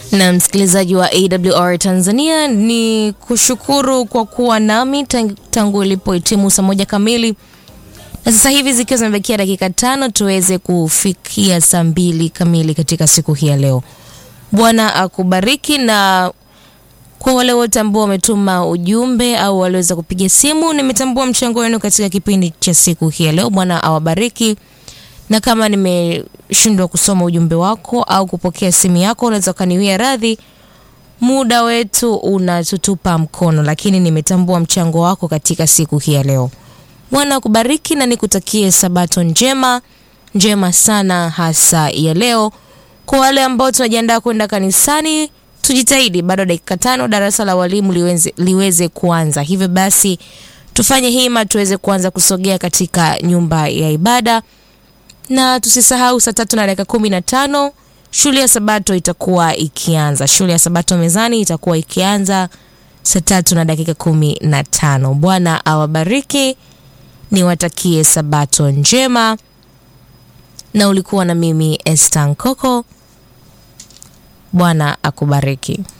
Na msikilizaji wa AWR Tanzania, ni kushukuru kwa kuwa nami tang- tangu ilipohitimu saa moja kamili na sasa hivi zikiwa zimebakia dakika tano tuweze kufikia saa mbili kamili katika siku hii ya leo. Bwana akubariki na kwa wale wote ambao wametuma ujumbe au waliweza kupiga simu, nimetambua mchango wenu katika kipindi cha siku hii ya leo. Bwana awabariki, na kama nimeshindwa kusoma ujumbe wako au kupokea simu yako, unaweza ukaniwia radhi, muda wetu unatutupa mkono, lakini nimetambua mchango wako katika siku hii ya leo. Bwana akubariki na nikutakie sabato njema njema sana, hasa ya leo. Kwa wale ambao tunajiandaa kwenda kanisani, tujitahidi, bado dakika tano darasa la walimu liweze, liweze kuanza. Hivyo basi tufanye hima tuweze kuanza kusogea katika nyumba ya ibada, na tusisahau saa tatu na dakika kumi na tano shule ya sabato itakuwa ikianza. Shule ya sabato mezani itakuwa ikianza saa tatu na dakika kumi na tano. Bwana awabariki, niwatakie sabato njema, na ulikuwa na mimi Esther Nkoko. Bwana akubariki.